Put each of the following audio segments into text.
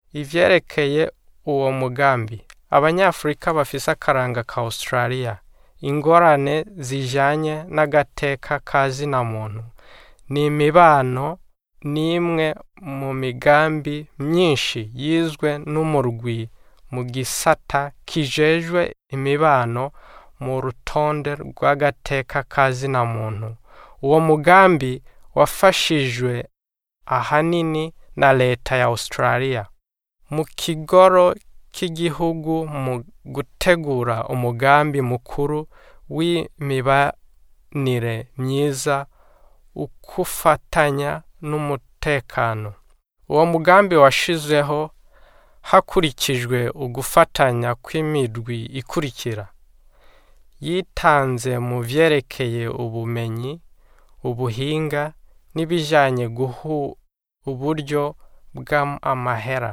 ivyerekeye uwo mugambi abanyafurika bafise akaranga ka australia ingorane zijanye n'agateka ka zina muntu ni imibano n'imwe mu migambi myinshi yizwe n'umurwi mu gisata kijejwe imibano mu rutonde rw'agateka ka zina muntu uwo mugambi wafashijwe ahanini na leta ya australia mu kigoro k'igihugu mu gutegura umugambi mukuru w'imibanire myiza ukufatanya n'umutekano uwo mugambi washizeho hakurikijwe ugufatanya kw'imirwi ikurikira yitanze mu vyerekeye ubumenyi ubuhinga n'ibijanye guha uburyo bw'amahera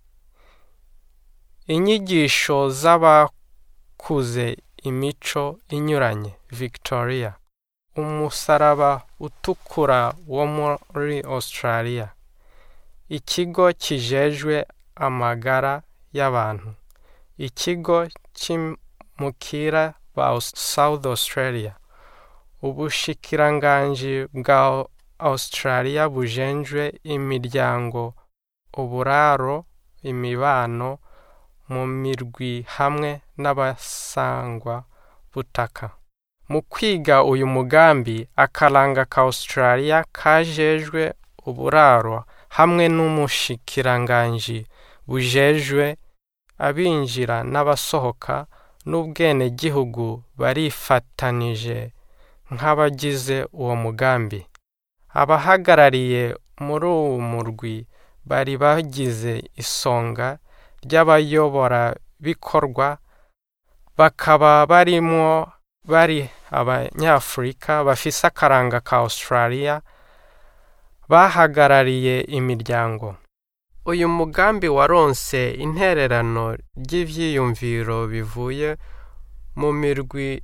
inyigisho z'abakuze imico inyuranye victoria umusaraba utukura wo muri australia ikigo kijejwe amagara y'abantu ikigo c'imukira ba south australia ubushikiranganji bwa australia bujenjwe imiryango uburaro imibano mu mirwi hamwe n'abasangwa butaka mu kwiga uyu mugambi akaranga ka australia kajejwe uburaro hamwe n'umushikiranganji bujejwe abinjira n'abasohoka n'ubwenegihugu barifatanije nk'abagize uwo mugambi abahagarariye muri uwo murwi bari bagize isonga ry'abayoborabikorwa bakaba barimwo bari abanyafurika bafise akaranga ka australia bahagarariye imiryango uyu mugambi waronse intererano ry'ivyiyumviro bivuye mu mirwi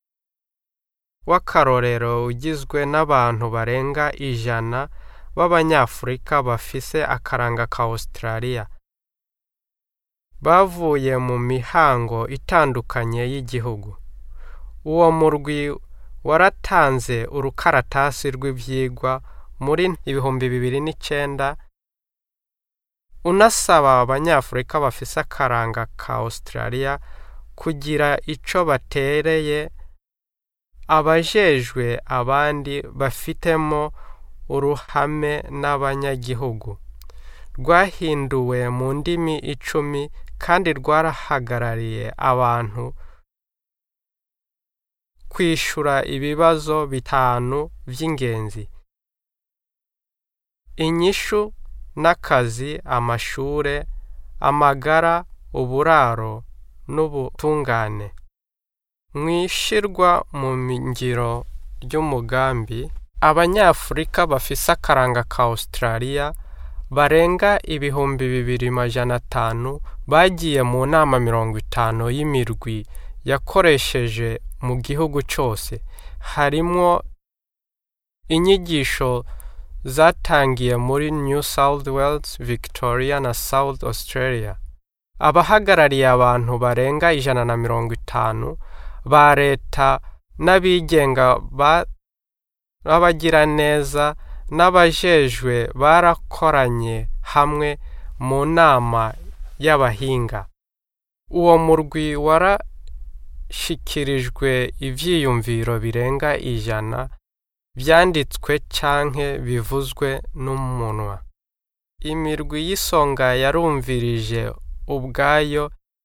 w'akarorero ugizwe n'abantu barenga ijana b'abanyafurika bafise akaranga ka australia bavuye mu mihango itandukanye y'igihugu uwo murwi waratanze urukaratasi rw'ivyigwa muri ibihumbi bibiri n'icenda unasaba abanyafurika bafise akaranga ka australia kugira ico batereye abajejwe abandi bafitemo uruhame n'abanyagihugu rwahinduwe mu ndimi icumi kandi rwarahagarariye abantu kwishura ibibazo bitanu vy'ingenzi inyishu n'akazi amashure amagara uburaro n'ubutungane mwishirwa mu ngiro ry'umugambi abanyafurika bafise akaranga ka australia barenga ibihumbi bibiri majana atanu bagiye mu nama mirongo itanu y'imirwi yakoresheje mu gihugu cose harimwo inyigisho zatangiye muri new south wales victoria na south australia abahagarariye abantu barenga ijana na mirongo itanu ba leta n'abigenga b'abagiraneza n'abajejwe barakoranye hamwe mu nama y'abahinga uwo murwi warashikirijwe ivyiyumviro birenga ijana vyanditswe canke bivuzwe n'umunwa imirwi y'isonga yarumvirije ubwayo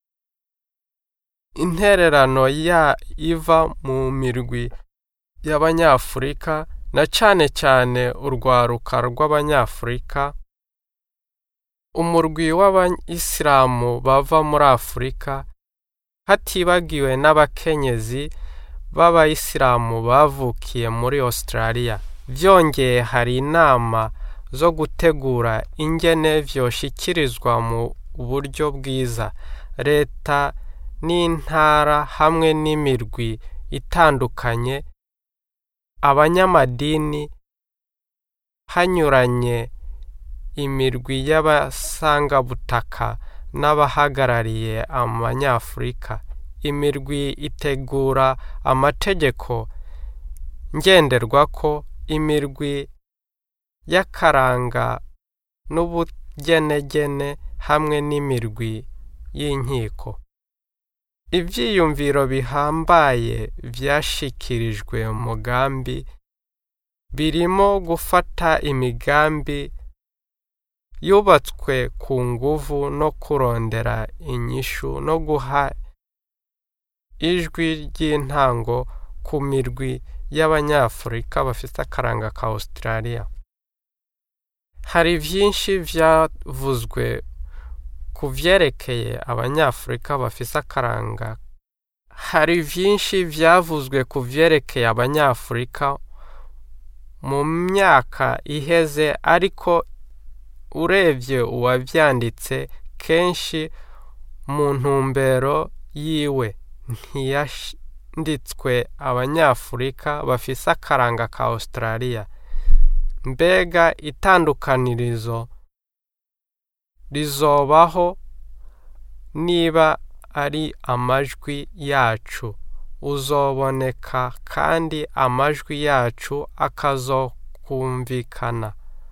intererano ya iva mu mirwi y'abanyafurika na cane cane urwaruka rw'abanyafurika umurwi w'abayisilamu bava muri afurika hatibagiwe n'abakenyezi b'abayisilamu bavukiye muri australia vyongeye hari inama zo gutegura ingene vyoshikirizwa mu buryo bwiza leta n'intara hamwe n'imirwi itandukanye abanyamadini hanyuranye imirwi y'abasangabutaka n'abahagarariye abanyafurika imirwi itegura amategeko ngenderwako imirwi y'akaranga n'ubugenegene hamwe n'imirwi y'inkiko ibyiyumviro bihambaye byashikirijwe umugambi birimo gufata imigambi yubatswe ku nguvu no kurondera inyishu no guha ijwi ry'intango ku mirwi y'abanyafurika bafite akaranga ka Australia hari byinshi byavuzwe ku byerekeye abanyafurika bafise akaranga hari byinshi byavuzwe ku byerekeye abanyafurika mu myaka iheze ariko urebye uwabyanditse kenshi mu ntumbero yiwe ntiyanditswe abanyafurika bafise akaranga ka Australia mbega itandukanirizo rizobaho niba ari amajwi yacu uzoboneka kandi amajwi yacu akazokumvikana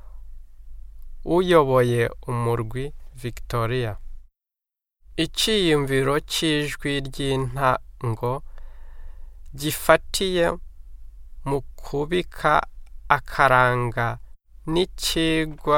uyoboye umurwi victoria icyiyumviro cy'ijwi ry'intango gifatiye mu kubika akaranga n'ikigwa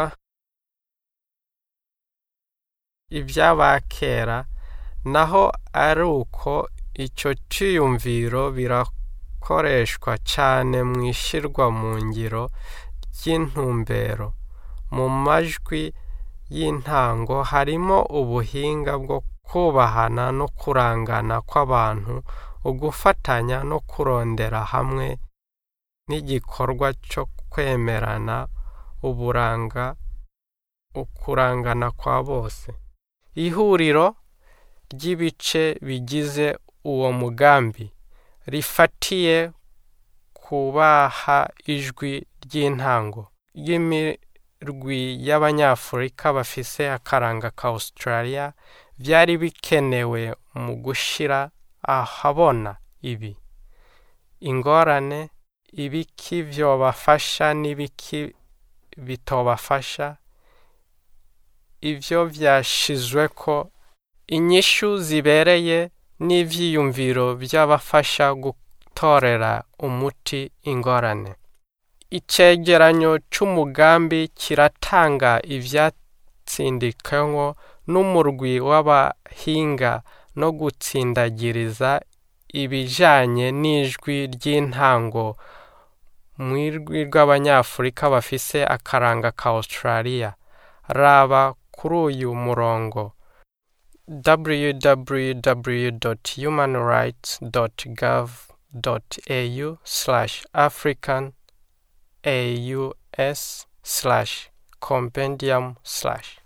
iby'abakera naho ari uko icyo cyiyumviro birakoreshwa cyane mu ishyirwa mu ngiro ry'intumbero mu majwi y'intango harimo ubuhinga bwo kubahana no kurangana kw'abantu ugufatanya no kurondera hamwe n'igikorwa cyo kwemerana uburanga ukurangana kwa bose ihuriro ry'ibice bigize uwo mugambi rifatiye kubaha ijwi ry'intango ry'imirwi y'abanyafurika bafise akaranga ka Australia byari bikenewe mu gushyira ahabona ibi ingorane ibiki byobafasha n'ibiki bitobafasha ibyo byashizwe ko inyishu zibereye n'ibyiyumviro by'abafasha gutorera umuti ingorane icyegeranyo cy'umugambi kiratanga ibyatsindikanywe n'umurwi w'abahinga no gutsindagiriza ibijyanye n'ijwi ry'intango mu ijwi rw'abanyafurika bafise akaranga ka Australia raba kuri uyu murongo www.humanrights.gov.au slash african aus slash compendium slash